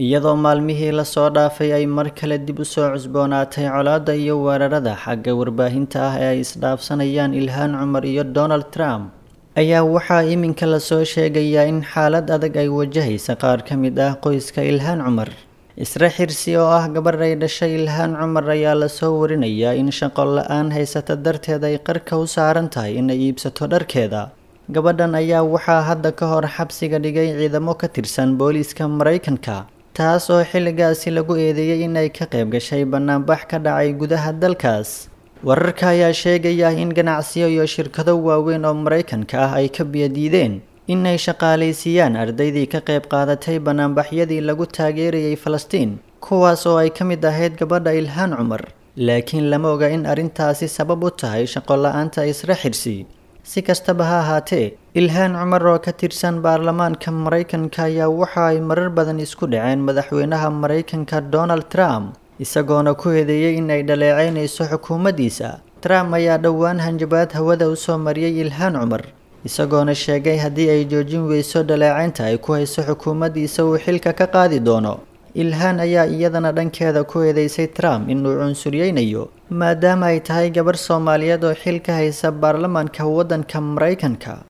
iyadoo maalmihii lasoo dhaafay ay mar kale dib u soo cusboonaatay colaadda iyo weerarada xagga warbaahinta ah ee ay isdhaafsanayaan ilhaan cumar iyo donald trump ayaa waxaa iminka lasoo sheegayaa in xaalad adag ay wajahaysa qaar ka mid ah qoyska ilhaan cumar isra xirsi oo ah gabadh ay dhashay ilhaan cumar ayaa lasoo warinayaa in shaqo la-aan haysata darteed ay qarka u saaran tahay inay iibsato dharkeeda gabadhan ayaa waxaa hadda ka hor xabsiga dhigay ciidamo ka tirsan booliiska maraykanka taas oo xilligaasi lagu eedeeyey inay ka qayb gashay bannaanbax ka dhacay gudaha dalkaas wararka ayaa sheegaya in ganacsiyo iyo shirkado waaweyn oo maraykanka ah ay ka biyadiideen inay shaqaalaysiiyaan ardaydii ka qayb qaadatay bannaanbaxyadii lagu taageerayay falastiin kuwaas oo ay ka mid ahayd gabadha ilhaan cumar laakiin lama oga in arrintaasi sabab u tahay shaqo la-aanta isra xirsi si kastaba ha ahaatee ilhaan cumar oo ka tirsan baarlamaanka maraykanka ayaa waxa ay marar badan isku dhaceen madaxweynaha maraykanka donald trump isagoona ku eedeeyey in ay dhaleeceynayso xukuumaddiisa trump ayaa dhowaan hanjabaad hawada usoo mariyey ilhaan cumar isagoona sheegay haddii ay joojin weyso dhaleecaynta ay ku hayso xukuumaddiisa uu xilka ka qaadi doono ilhaan ayaa iyadana dhankeeda ku eedeysay trump inuu cunsuryeynayo maadaama ay tahay gabarh soomaaliyeed oo xil ka haysa baarlamaanka waddanka maraykanka